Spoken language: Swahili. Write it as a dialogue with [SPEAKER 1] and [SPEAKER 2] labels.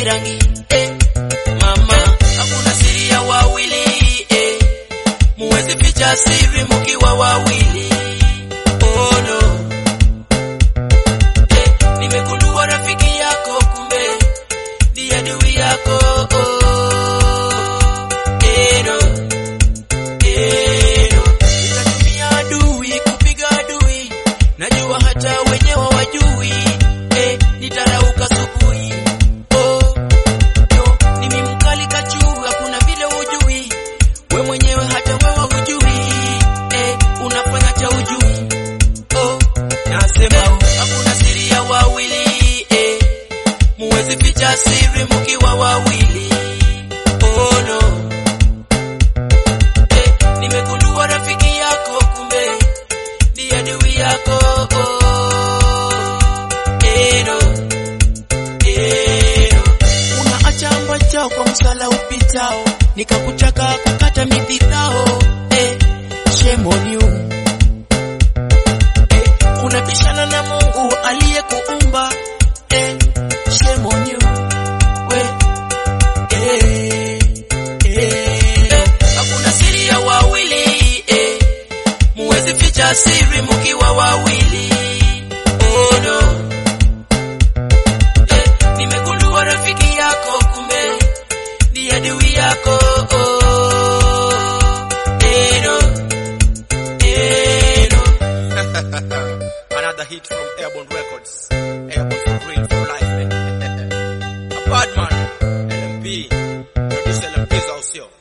[SPEAKER 1] rangi eh, mama hakuna siri ya wawili eh, muwezi ficha siri mukiwa wawili oh no eh, nimegundua rafiki yako kumbe ni adui yako oh, eh, no. Eh, no. Nitatumia adui kupiga adui najua hata wenyewe wajui eh, nitarauka asubuhi oh, no, nimi mkali kachuu hakuna vile ujui we mwenyewe hata wewe hujui eh, unafanya cha ujui oh, nasema oh, hakuna siri ya wawili eh, muwezi ficha siri mkiwa wawili oh, no. eh, nimegundua rafiki yako kumbe ni adui yako oh, eh, no. Eh, no. unaacha ambachao kwa msala upitao nikakutaka kukata mipikao eh, shame on you eh, unabishana na Mungu aliyekuumba eh, shame on you we eh, eh, hakuna siri ya wawili eh, muwezi ficha siri mukiwa wawili oh, no. Eh, nimegundua rafiki yako kumbe ni adui yako oh, eh, no. Eh, no.
[SPEAKER 2] Another hit from Airborne Records. Airborne for real, for life, man. A bad man. LMP. Produce LMP's house here.